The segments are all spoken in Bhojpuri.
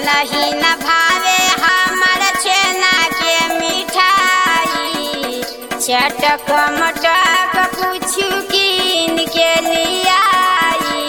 मनही न भावे हमर छेना के मिठाई चटक मटक कुछ कीन के लियाई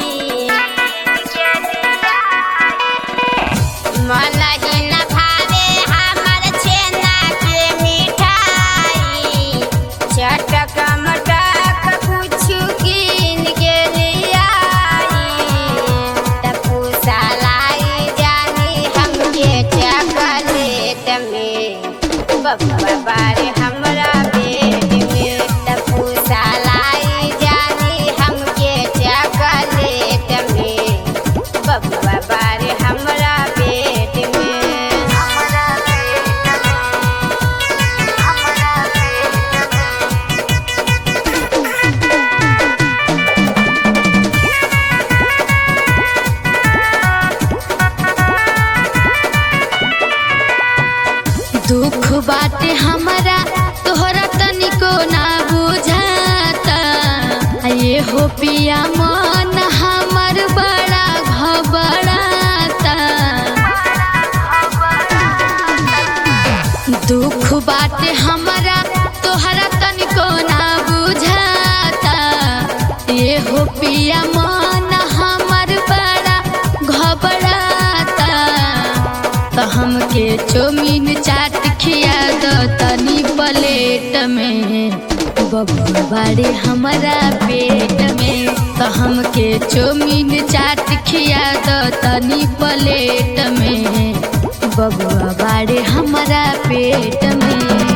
मनही न भावे हमर छेना के मिठाई चटक मटक कुछ कीन के लियाई तपू सालाई जानी हमके चॉकलेट में बब्बा बारे हमरा पेट में तपू सालाई जानी हमके चॉकलेट में बब्बा बारे हमरा पेट में हमरा पेट में हमरा पेट में दुख बाटे हमारा तोहरा तनिको ना बुझाता आ ये हो पिया मन हमर बड़ा घबराता दुख बाटे हमारा तोहरा तनिको ना बुझाता ये हो पिया मन हमर बड़ा घबराता तो हमके चौमीन चाट खिया दो तनी प्लेट में बबुआ बाड़े हमारा पेट में तो हमके चौमीन चाट खिया दो तनी प्लेट में बबुआ बाड़े हमारा पेट में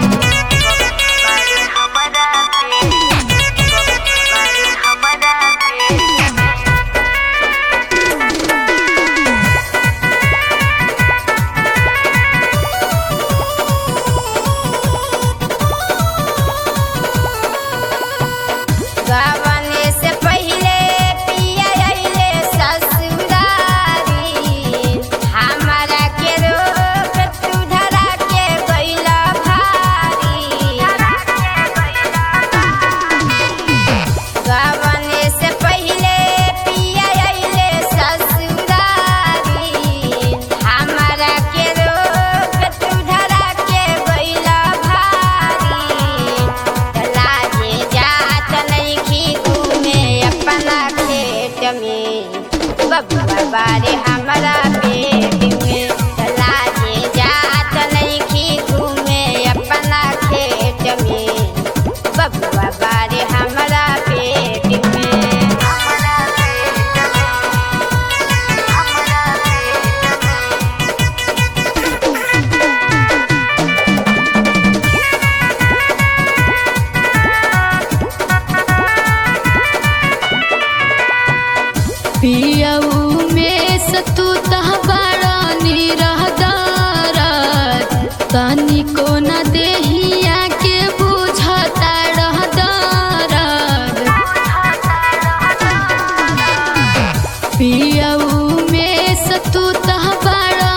गवने से पहिले पिया अइले ससुरारी हमरा के रोक तू धरा के गइला भारी गवने से पहिले पिया अइले ससुरारी हमरा के रोक तू धरा के गइला भारी लाजे जात नइखी घूमे अपना खेत में बब्बा बारे हमरा पेट में लाजे जात नइखी घूमे अपना खेत में बब्बा बारे हमरा पेट में हमरा पेट में हमरा पेट में पियऊ में सतू तह बड़ा निरहदारत तनिको न देहिया के बुझता रहदारत पियऊ में सतू तह बड़ा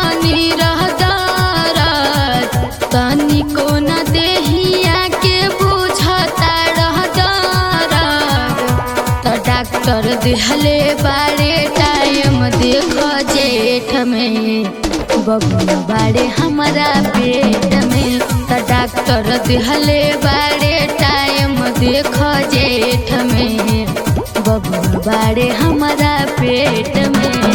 निरहदारत तनिको न देहिया के बुझता रहदारत तो डॉक्टर दिहले बारे टाइम देख जेठ में बबुआ बारे हमारा पेट में तो डॉक्टर दिहले बारे टाइम देख जेठ में बबुआ बारे हमारा पेट में